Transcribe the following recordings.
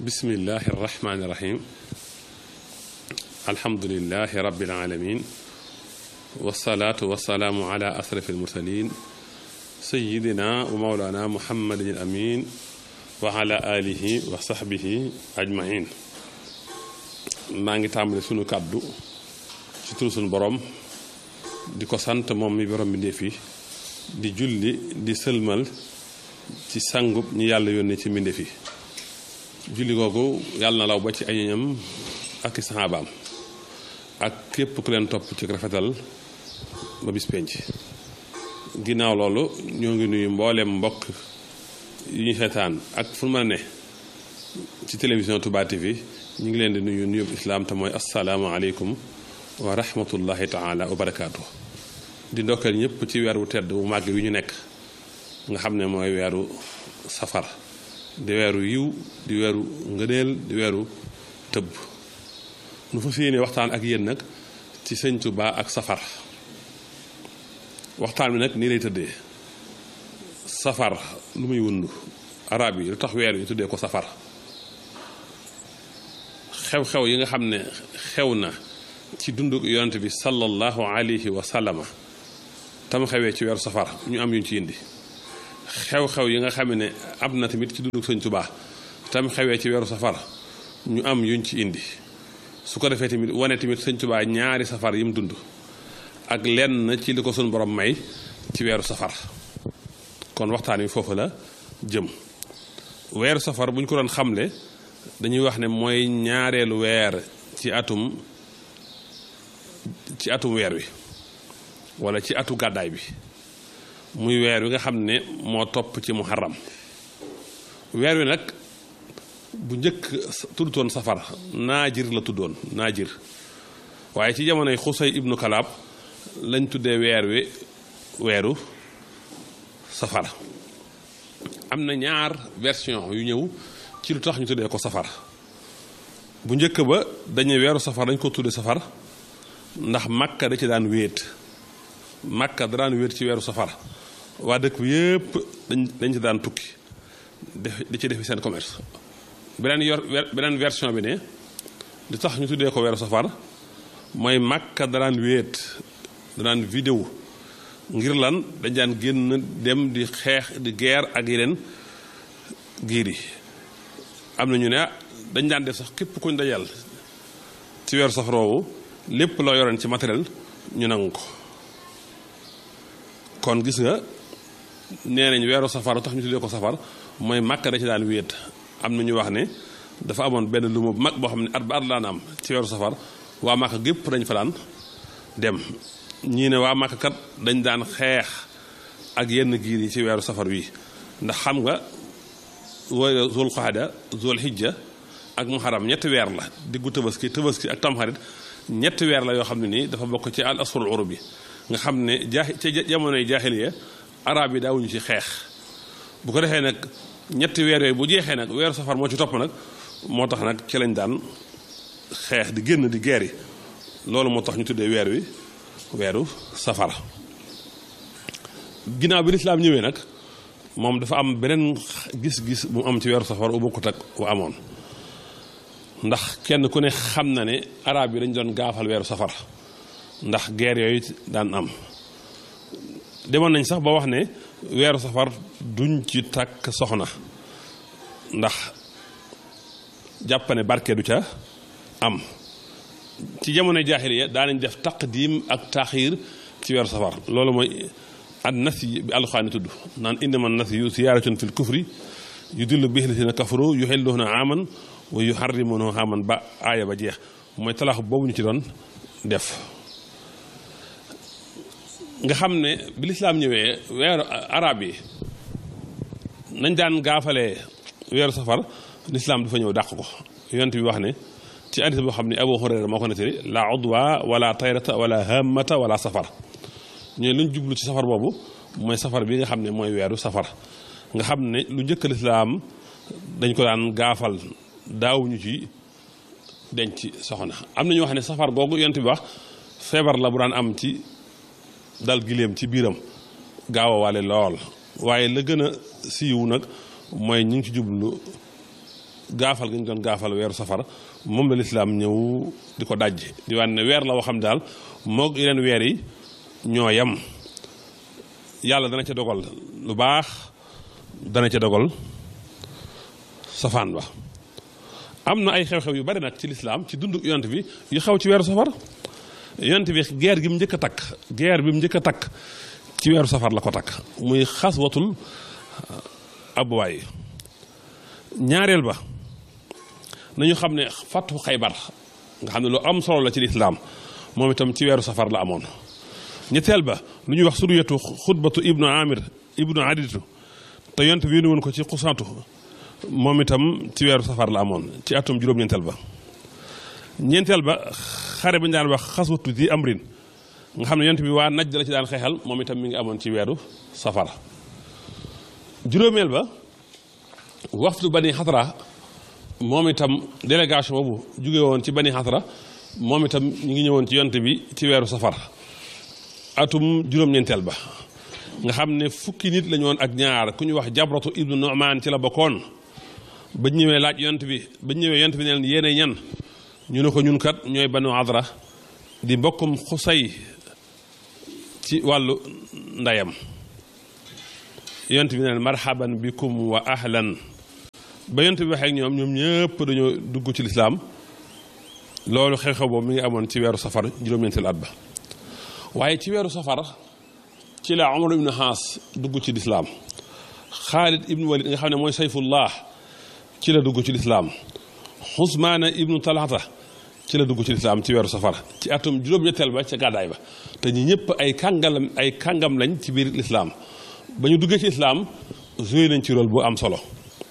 bismillahi irrahmani irrahim alhamdulilahi rabbil alamin wasalaatu wasalaamu ala asrafi almursalin sayidina wa maulana muhammadin al amin wa ala alihi wa sahbihi ajmain maa ngi tàmbali sunu kàddu ci turu sunu borom di ko sant moom mi borom bi ndéef yi di julli di sëlmal ci sangub ñi yàlla yónnee ci mbindeef yi julli googu yàlla na law ba ci ay ñoñam ak i saxaabaam ak képp ku leen topp ci rafetal ba bis penc ginnaaw loolu ñoo ngi nuyu mbooleem mbokk yi ñu seetaan ak fu mën a ne ci télévision Touba TV ñu ngi leen di nuyu nuyub islaam te mooy asalaamaaleykum wa rahmatullahi taala wa barakaatu di ndokkeel ñëpp ci weer wu tedd wu màgg wi ñu nekk nga xam ne mooy weeru safar di weeru yiw di weeru ngëneel di weeru tëbb nu fa yéene waxtaan ak yéen nag ci sëñ Tuubaa ak safar waxtaan bi nag nii lay tëddee safar lu muy wundu arab yi lu tax weer wi tuddee ko safar xew-xew yi nga xam ne xew na ci dundu yonent bi sallallahu alayhi wa sallama tam xewee ci weeru safar ñu am yuñ ci indi xew-xew yi nga xam ne am na tamit ci dundu sëñ Tuubaa tam xewee ci weeru safar ñu am yuñ ci indi su ko defee tamit wane tamit sëñ Tuubaa ñaari safar yi mu dund ak lenn ci li ko suñu borom may ci weeru safar kon waxtaan wi foofu la jëm weeru safar bu ñu ko doon xamle dañuy wax ne mooy ñaareelu weer ci atum ci atum weer wi wala ci atu gàddaay bi muy weer wi nga xam ne moo topp ci muharram weer wi nag bu njëkk tuddutoon safar naajir la tuddoon naajir waaye ci jamonoy xusay ibnu kalaab lañ tuddee weer wi weeru safar am na ñaar version yu ñëw ci lu tax ñu tuddee ko safar bu njëkk ba dañuy weeru safar dañ ko tuddee safar ndax makka da ci daan wéet makka da daan wéet ci weeru safar waa dëkk bi yépp dañ dañ ci daan tukki def di ci defi seen commerce beneen yor beneen version bi ne li tax ñu tuddee ko weeru safar mooy makka da daan wéet da daan vidéo ngir lan dañ daan génn dem di xeex di guerre ak yeneen giir yi am na ñu ne dañ daan def sax képp kuñ dajal ci weeru safar woowu lépp loo yoroon ci matériel ñu nangu ko kon gis nga nee nañ weeru safar tax ñu tuddee ko safar mooy màkka da ci daan wéet am na ñu wax ne dafa amoon benn lu bu mag boo xam ne at ba at laan am ci weeru safar waa màkka gépp dañ fa daan dem ñii ne waa màkka kat dañ daan xeex ak yenn giir yi ci weeru safar wi ndax xam nga wooy zul qaada zul hijja ak muharram ñetti weer la diggu tabaski tabaski ak tamxarit ñetti weer la yoo xam ne nii dafa bokk ci al asrul urub bi nga xam ne jaaxi ca jamonoy jaahiliya arab yi daawuñu ci xeex bu ko defee nag ñetti weer yooyu bu jeexee nag weeru safar moo ci topp nag moo tax nag ci lañ daan xeex di génn di geer yi loolu moo tax ñu tuddee weer wi weeru safar ginnaaw bi lislaam ñëwee nag moom dafa am beneen gis-gis bu mu am ci weeru safar u bokkut ak u amoon ndax kenn ku ne xam na ne arab yi dañ doon gaafal weeru safar ndax guerre yooyu daan am demoon nañ sax ba wax ne weeru safar duñ ci takk soxna ndax jàppane barke du ca am ci jamono jaahiliya daa nañ def taqdim ak taaxiir ci weeru safar loolu mooy an nasi bi alxaani tudd naan innama nasi yu siyaaratun fil kufri yudillu bihi lasina kafaru yuxilluuna aaman wa yuharrimuuna aaman ba aaya ba jeex mooy talaax boobu ñu ci doon def nga xam ne bi lislaam ñëwee weeru arab yi nañ daan gaafalee weeru safar lislaam dafa ñëw dàq ko yonent bi wax ne ci hadis boo xam ne Abu Hurayra moo ko nettali la udwa wala tayrata wala hamata wala safar ñooy luñ jublu ci safar boobu mooy safar bi nga xam ne mooy weeru safar nga xam ne lu njëkk lislaam dañ ko daan gaafal daawuñu ci denc soxna am na ñu wax ne safar googu yonent bi wax feebar la bu daan am ci dal giléem ci biiram gaaw a wale lool waaye la gën a siiw nag mooy ñu ngi ci jublu gaafal gi ñu doon gaafal weeru safar moom la lislaam ñëw di ko dajj di wane ne weer la woo xam daal moog yeneen weer yi ñoo yem yàlla dana ca dogal lu baax dana ca dogal safaan ba am na ay xew-xew yu bari nag ci lislaam ci dund yonent bi yu xew ci weeru safar yonent bi guerre gi mu njëkk a takk guerre bi mu njëkk a takk ci weeru safar la ko takk muy xaswatul abwaay ñaareel ba nañu xam ne fàttu xaybar nga xam ne lu am solo la ci lislaam moom itam ci weeru safar la amoon ñetteel ba lu ñuy wax suriyatu xutbatu ibnu amir ibnu aditu te yonent bi yónni woon ko ci xusaatu moom itam ci weeru safar la amoon ci atum juróom-ñeenteel ba ñeenteel ba xare ba ñu daan wax xaswatu di amrin nga xam ne yonent bi waa naj la ci daan xeexal moom itam mi ngi amoon ci weeru safar juróomeel ba waxtu bani xatara moom itam délégation boobu jóge woon ci bani xatara moom itam ñu ngi ñëwoon ci yonent bi ci weeru safar atum juróom-ñeenteel ba nga xam ne fukki nit lañu woon ak ñaar ku ñu wax jabratu ibnu nu'man ci la bokkoon ba ñëwee laaj yonent bi ba ñëwee yonent bi ne leen yéene ñan ñu ne ko ñun kat ñooy banu adra di mbokkum xusay ci wàllu ndeyam yonent bi ne leen marhaban bikum wa ahlan ba yonent bi waxee ak ñoom ñoom ñëpp dañoo dugg ci lislaam loolu xew-xew boobu mi ngi amoon ci weeru safar juróom-ñeenteel at ba waaye ci weeru safar ci la Umar ibnu Xaas dugg ci lislaam Xaalid ibnu Walid nga xam ne mooy sayfullah ci la dugg ci lislaam Usmaana ibnu Talhata ci la dugg ci lislaam ci weeru safar ci atum juróom-ñetteel ba ca gàddaay ba te ñi ñëpp ay kàngalam ay kàngam lañ ci biir lislaam ba ñu duggee ci lislaam joué nañ ci rôle bu am solo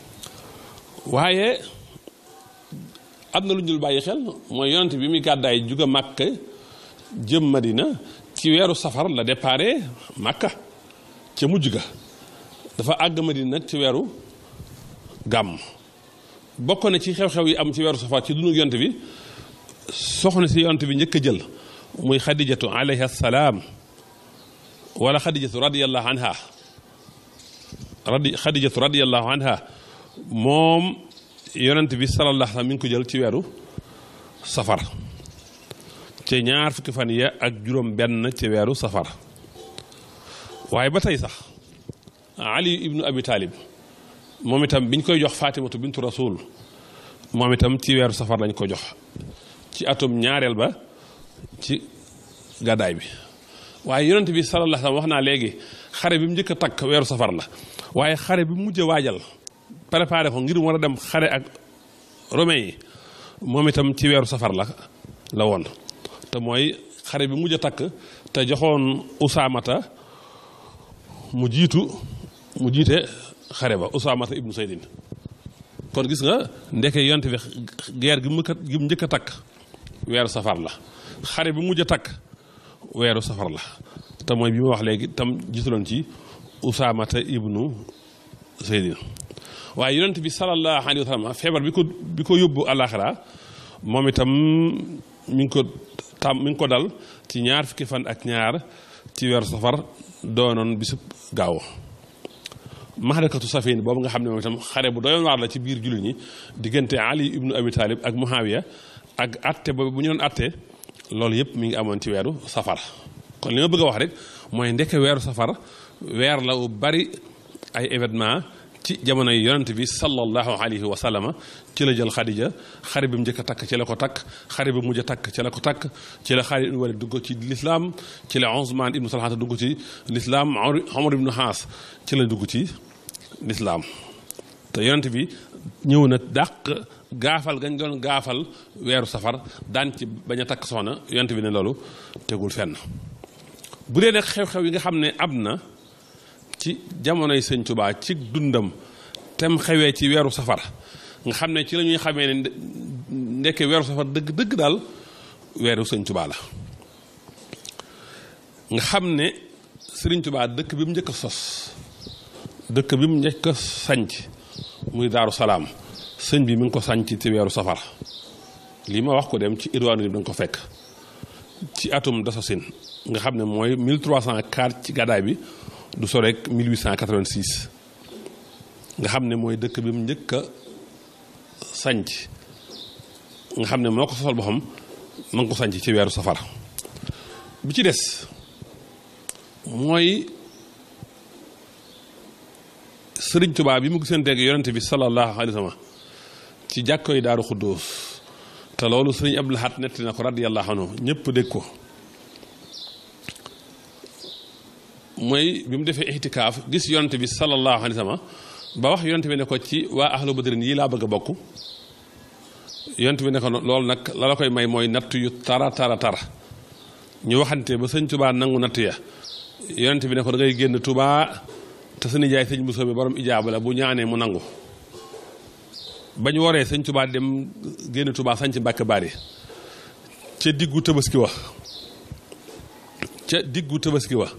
waaye am na lu ñu dul bàyyi xel mooy yonent bi muy gàddaay juga Màkka jëm Madina ci weeru safar la déparé Màkka ca mujj ga dafa àgg Madina nag ci weeru gàmm bokk na ci xew-xew yi am ci weeru safar ci dundu yonent bi soxna si yonent bi njëkk a jël muy xadijatu alayha salaam wala xadijatu radiyallahu anha radi xadijatu radiyallahu anha moom yonent bi sallallahu alayhi wa sallam mi ngi ko jël ci weeru safar ci ñaar fukki fan ya ak juróom benn ci weeru safar waaye ba tey sax ali ibnu abi talib moom itam biñ koy jox fatimatu bintu rasul moom itam ci weeru safar lañ ko jox ci atum ñaareel ba ci gàddaay bi waaye yonent bi sallallahu alayhi wa sallam wax naa léegi xare bi mu njëkk a takk weeru safar la waaye xare bi mu mujj a waajal préparé ko ngir war a dem xare ak romain yi moom itam ci weeru safar la la woon te mooy xare bi mujj a takk te joxoon usaamata mu jiitu mu jiite xare ba usaamata ibnu saydin kon gis nga ndeke yonte bi guerre gi mu gi mu njëkk a takk weeru safar la xare bi mujj a takk weeru safar la te mooy bi ma wax léegi tam jiitaloon ci usaamata ibnu saydin waaye yonent bi sallallahu alayhi wa sallam feebar bi ko bi ko yóbbu àllaaxira moom itam mi ngi ko tam mi ngi ko dal ci ñaar fukki fan ak ñaar ci weeru safar doonoon bisub gaaw maxarakatu safin boobu nga xam ne moom itam xare bu doyoon waar la ci biir jullit ñi diggante ali ibnu abi talib ak muhawiya ak atte boobu bu ñu doon atte loolu yëpp mi ngi amoon ci weeru safar kon li ma bëgg a wax rek mooy ndekke weeru safar weer la wu bari ay événement ci jamono yi yonent bi sallallahu alayhi wa sallama ci la jël xadija xare bi mu njëkk a takk ci la ko takk xare bi mujj a takk ci la ko takk ci la Xaalid ibnu Walid dugg ci lislaam ci la Usmaan ibnu Talhata dugg ci lislaam Omar ibnu Xaas ci la dugg ci lislaam te yonent bi ñëw na dàq gaafal gañ doon gaafal weeru safar daan ci bañ a takk soxna yonent bi ne loolu tegul fenn bu dee nag xew-xew yi nga xam ne am na ci jamonoy sëñ Tuubaa ci dundam tem xewee ci weeru safar nga xam ne ci la ñuy xamee ne ndekke weeru safar dëgg dëgg daal weeru sëñ Tuubaa la nga xam ne sëriñ Tuubaa dëkk bi mu njëkk a sos dëkk bi mu njëkk a sanc muy daaru salaam sëñ bi mi ngi ko sanc ci weeru safar lii ma wax ko dem ci irwaanu yi da nga ko fekk ci atum dasosin nga xam ne mooy 1304 ci gàddaay bi du so rek 1886 nga xam ne mooy dëkk bi mu njëkk a sanc nga xam ne moo ko sosal boppam ma ngi ko sanc ci weeru safar bi ci des mooy sëriñ Tuubaa bi mu gisanteeg yonente bi sallallahu alayhi wa sallam ci jàkkoy daaru xuddoos te loolu sëriñ Abdul Ahad netti na ko radiyallahu anhu ñëpp dégg ko mooy bi mu defee ixtikaaf gis yonente bi sallallahu alayhi wa sallam ba wax yonente bi ne ko ci waa ahlu badrin yi laa bëgg a bokk yonente bi ne ko loolu nag la la koy may mooy natt yu tara tara tara ñu waxante ba sëñ Tuubaa nangu natt ya yonente bi ne ko da ngay génn Tuubaa te sa nijaay sëñ Bousso bi borom ijaaba la bu ñaanee mu nangu bañ waree sëñ Tuubaa dem génn Tuubaa sañ ci Mbàkke Bari ca diggu tabaski wa ca diggu tabaski wa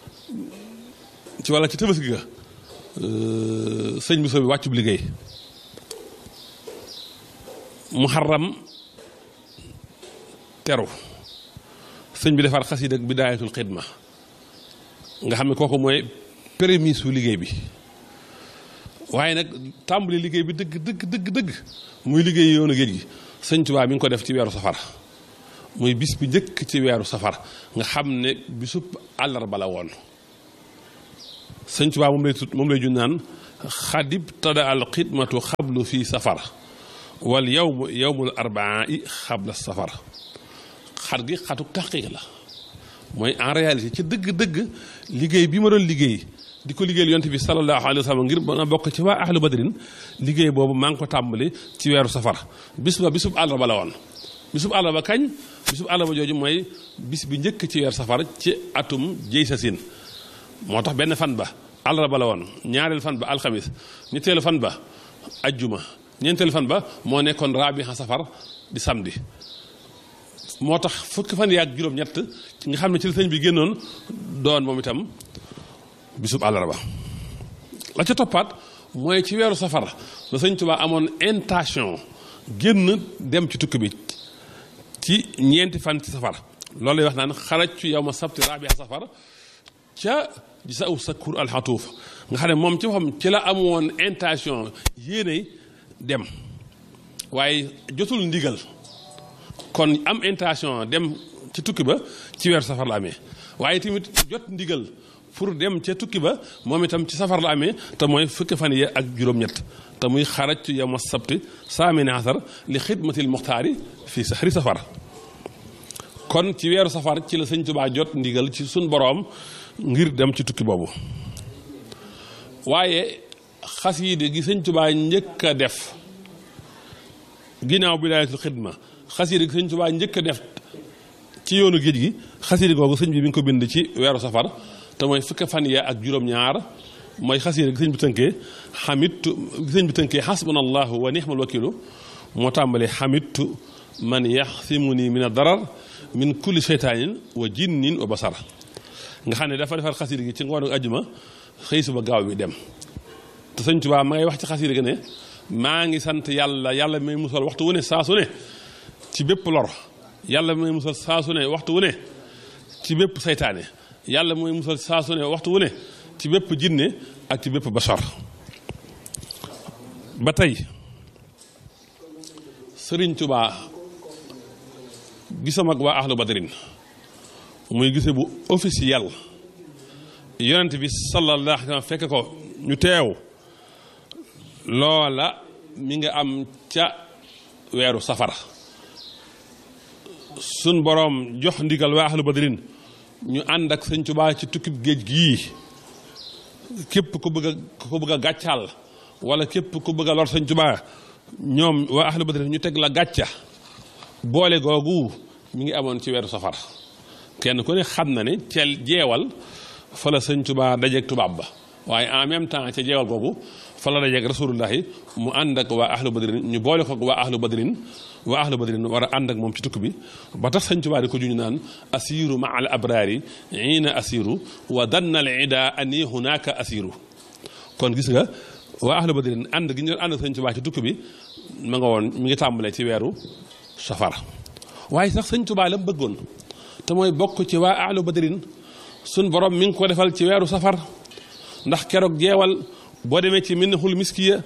ci walla ci tabaski ga sëñ Bousso bi wàccub liggéey muharram teru sëñ bi defar xasida ak bidaayatul xidma nga xam ne kooku mooy prémisse su liggéey bi waaye nag tàmbali liggéey bi dëgg dëgg dëgg dëgg muy liggéey yoonu géej gi sëñ Tuubaa mi ngi ko def ci weeru safar muy bis bi njëkk ci weeru safar nga xam ne bisub àllarba la woon sëñ Tuubaa moom lay tut moom lay jun naan xadib tada al xidmatu xablu fii safar wal yawmu yawmul arbaa i xabla safar xat gi xatu taqiq la mooy en réalité ci dëgg-dëgg liggéey bi ma doon liggéey di ko liggéeyal yonte bi sallallahu alayhi wa sallam ngir ba nga bokk ci waa ahlu badrin liggéey boobu maa ngi ko tàmbali ci weeru safar bis ba bisub àllarba la woon bisub àllarba kañ bisub àllarba jooju mooy bis bi njëkk ci weeru safar ci atum jëy sa sin moo tax benn fan ba àllarba la woon ñaareel fan ba alxamis ñetteelu fan ba ajjuma ñeenteelu fan ba moo nekkoon raabiha safar di samedi moo tax fukki fan yaag juróom-ñett nga xam ne ci la sëñ bi génnoon doon moom itam bisub àllarba la ca toppaat mooy ci weeru safar la sëñ Tuubaa amoon intention génn dem ci tukki bi ci ñeenti fan ci safar loolu lay wax naan xarajtu yow ma sabti raabiha safar ca di sa aw sakkur alxatuuf nga xam ne moom ci waxam ci la amoon intention yéene dem waaye jotul ndigal kon am intention dem ci tukki ba ci weeru safar la amee waaye tamit jot ndigal pour dem ca tukki ba moom itam ci safar la amee te mooy fukki fan yi ak juróom-ñett te muy xaraj yow ma sabti saamini asar li xidmatil muxtaari fii saxri safar kon ci weeru safar ci la sëñ Tuubaa jot ndigal ci suñ boroom ngir dem ci tukki boobu waaye xasiide gi sëñ Tuubaa njëkk a def ginnaaw bidaayatul xidma xasiide gi sëñ Tuubaa njëkk a def ci yoonu géej gi xasiide googu sëñ bi mi ngi ko bind ci weeru safar te mooy fukki fan ya ak juróom-ñaar mooy xasiide gi sëñ bi tënkee xamitu gi sëñ bi tënkee xasbunallahu wa nixmal wakilu moo tàmbalee xamitu man yaxsimuni min a darar min kulli seytaanin wa jinnin wa basar nga xam ne dafa defar xasiide gi ci ngoonu ajjuma xëy suba gaaw bi dem te sëñ Tuubaa ma ngay wax ci xasiide gi ne maa ngi sant yàlla yàlla may musal waxtu wu ne saa su ne ci bépp lor yàlla may musal saa su ne waxtu wu ne ci bépp saytaane yàlla mooy musal saa su ne waxtu wu ne ci bépp jinne ak ci bépp basar ba tey sëriñ Tuubaa gisam ak waa ahlu badrin muy gise bu officiel yonent bi sallallahu alayhi wa sallam fekk ko ñu teew loola mi nga am ca weeru safara sun boroom jox ndigal waa ahlu badrin ñu ànd ak sëñ Tuubaa ci tukkib géej gii képp ku bëgg a ku bëgg a gàccaal wala képp ku bëgg a lor sëñ Tuubaa ñoom waa ahlu badrin ñu teg la gàcca boole googu mi ngi amoon ci weeru safar kenn ku ne xam na ne ceel jeewal fa la sëñ Tuubaa dajeeg tubaab ba waaye en même temps ca jeewal googu fa la dajeeg rasulullahi mu ànd ak waa ahlu badrin ñu boole ko waa ahlu badrin waa ahlu badrin war a ànd ak moom ci tukki bi ba tax sëñ Tuubaa di ko juñu naan asiru ma al abraari ina asiru wa danna al ida ani hunaka asiru kon gis nga waa ahlu badrin ànd gi ñu doon ànd ak sëñ Tuubaa ci tukki bi ma nga woon mi ngi tàmbalee ci weeru safar waaye sax sëñ Tuubaa la mu bëggoon te mooy bokk ci waa ahlu badrin sun borom mi ngi ko defal ci weeru safar ndax keroog jeewal boo demee ci minhul miskiya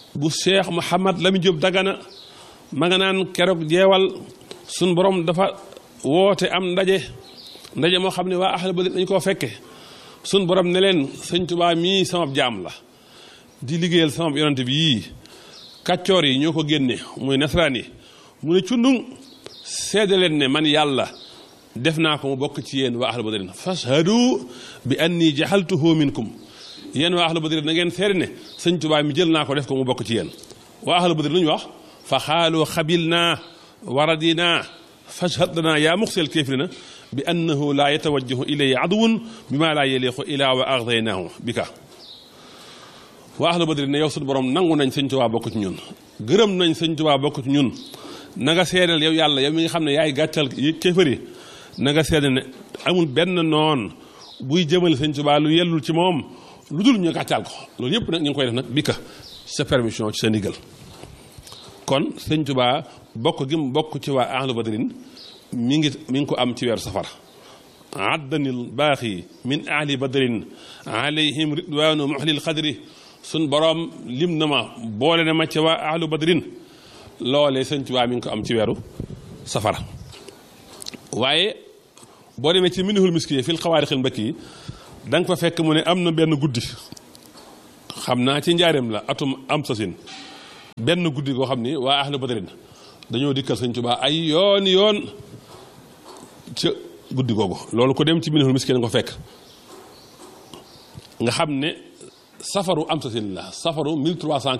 bu Cheikh Mouhamad Lamine Diop Dagana ma nga naan keroog jeewal suñ borom dafa woote am ndaje ndaje moo xam ne waa ahlu badr dañ koo fekke suñ borom ne leen sëñ Tuubaa mii sama jaam la di liggéeyal sama yonante bi yii kàccoor yi ñoo ko génne muy nasaraan yi mu ne cundung seede leen ne man yàlla def naa ko mu bokk ci yéen waa ahlu badrin fashhadu bi anni jaxaltuhu minkum yéen waa ahlu badrin na ngeen seede ne sëñ Tuubaa mi jël naa ko def ko mu bokk ci yéen waa ahlu badrin lu ñu wax fa xaalu xabil naa waradina fashhad lana yaa muxsel kéefirina bi annahu laa yatawajjahu ilay aduwun bi maa laa yeliqu ilaa wa agdaynaahu bi ka waa ahlu badri ne yow suñu borom nangu nañ sëñ Tuubaa bokk ci ñun gërëm nañ sëñ Tuubaa bokk ci ñun na nga seedal yow yàlla yow mi nga xam ne yaay gàccal kéefëri na nga seedal ne amul benn noon buy jëmale sëñ Tuubaa lu yellul ci moom lu dul ñu gàccal ko loolu yëpp nag ñu ngi koy def nag bi ka sa permission ci sa ndigal kon sëñ Tuubaa bokk gi mu bokk ci waa ahlu badrin mi ngi mi ngi ko am ci weeru safar addanil baaxi min ahli badrin alayhim ridwaanu muhlil xadri suñ boroom lim na ma boole na ma ci waa ahlu badrin loolee sëñ Tuubaa mi ngi ko am ci weeru safar waaye boo demee ci minihul miski fil xawaarixil mbëkk yi da nga fa fekk mu ne am na benn guddi xam naa ci njaareem la atum am sasin benn guddi goo xam ni waa ahlu badrin dañoo dikkal sëñ Tuubaa ay yoon yoon ca guddi googu loolu ko dem ci minihul miski nga ko fekk nga xam ne safaru am sasin la safaru 1300